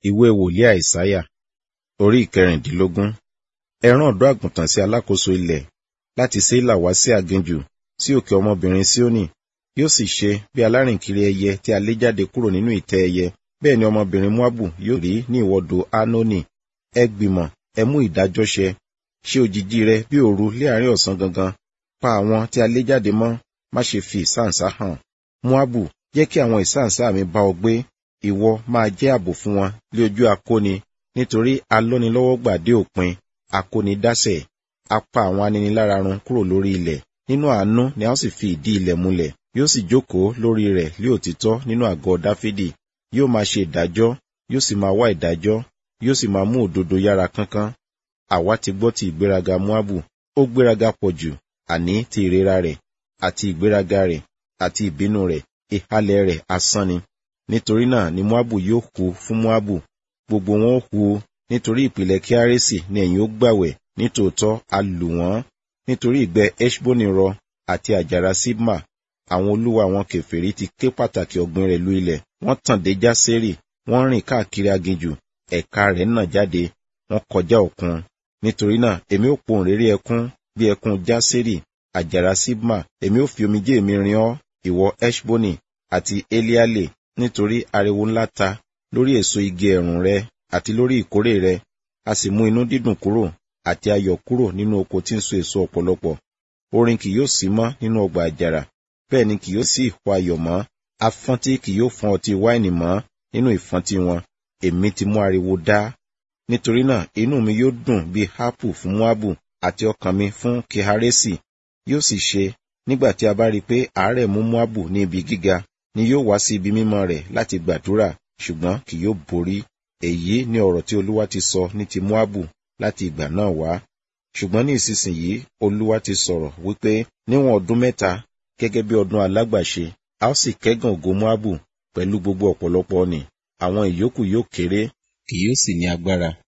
ìwé wòlíì àìsáyà orí ìkẹrìndínlógún ẹ rán ọ̀dọ́ àgùntàn sí alákòóso ilẹ̀ láti sélà wá sí aginjù sí òkè ọmọbìnrin síónì yóò sì ṣe bí alárìnkiri ẹyẹ tí a lé jáde kúrò nínú ìtẹ́ ẹyẹ bẹ́ẹ̀ ni ọmọbìnrin moabu yóò rí ní ìwọdò anoni ẹ gbìmọ̀ ẹ mú ìdájọ́ ṣẹ ṣe òjìji rẹ bí òru lé àárín ọ̀sán gangan pa àwọn tí a lé jáde mọ́ má ṣe fi ìsáǹsá hàn moabu jẹ́ kí àwọn ìsáǹsá mi bá ọ gbé ìwọ máa jẹ́ ààbò fún wọn lé ojú akóni nítorí alọ́nilọ́wọ́gbà dé òpin akóni dásẹ̀ a pa àwọn aninilára run kúrò lórí ilẹ̀ nínú àánú ni a ó sì fi ìdí ilẹ̀ múlẹ̀ yóò sì jókòó lórí rẹ̀ lé òtítọ́ nínú àgọ́ dáfídì yóò máa ṣe ìdájọ́ yóò sì máa wá ìdájọ́ yóò sì máa mú òdodo yára kánkán àwa ti gbọ́ ti ìgbéraga moabu ó gbéraga pọ̀ jù àní ti ìrera rẹ̀ àti ìgbéraga rẹ̀ àti ìbínú rẹ̀ ìhalẹ̀ rẹ̀ asán ni nítorí náà ni moabu yóò kú fún moabu gbogbo wọn ó kú nítorí ìpìlẹ̀ kíárẹ́sì ni ẹ̀yin ó gbàwẹ̀ nítòótọ́ a lù wọ́n nítorí ìgbẹ́ eshboni rọ àti àjàrà sibma àwọn olúwa àwọn kèfèrí ti ké pàtàkì ọ̀gbìn rẹ̀ lu ilẹ̀ wọ́n tàn dé jásérì wọ́n rìn káàkiri aginjù ẹ̀ka rẹ̀ nà jáde wọ́n kọjá òkun nítorí náà èmi ó pohùn réré ẹkún bí ẹkún jásérì àjàrà sibma èmi ó fi omijé mi rin ọ́ ìwọ eshboni àti eliale nítorí ariwo ńlá ta lórí èso igi ẹ̀rùn rẹ àti lórí ìkórè rẹ a sì mú inú dídùn kúrò àti ayọ̀ kúrò nínú oko tí ń so èso ọ̀pọ̀lọpọ̀ orin kì yóò sí mọ́ nínú ọgbà àjàrà bẹ́ẹ̀ ni kì yóò sí ìhó ayọ̀ mọ́ afọ́ntí kì yóò fọ́n ọtí wáìnì mọ́ nínú ìfọ́ntí wọn èmi ti mú ariwo dá nítorí náà inú mi yóò dùn bí hápù fún moabu àti ọkàn mi fún keharesi yóò sì ṣe nígbà tí a bá rí i pé àárẹ̀ mú moabu ní ibi gíga ni yóò wá sí ibi mímọ́ rẹ̀ láti gbàdúrà ṣùgbọ́n kì yóò borí èyí ni ọ̀rọ̀ tí olúwa ti sọ ní ti moabu láti ìgbà náà wá ṣùgbọ́n ní ìsinsìnyí olúwa ti sọ̀rọ̀ wípé níwọ̀n ọdún mẹ́ta gẹ́gẹ́ bí ọdún alágbàṣe a ó sì kẹ́gàn ògo moabu pẹ̀lú gbogbo ọ̀pọ̀lọpọ̀ ọ̀nì àwọn ìyókù yóò kéré kì yóò sì ní agbára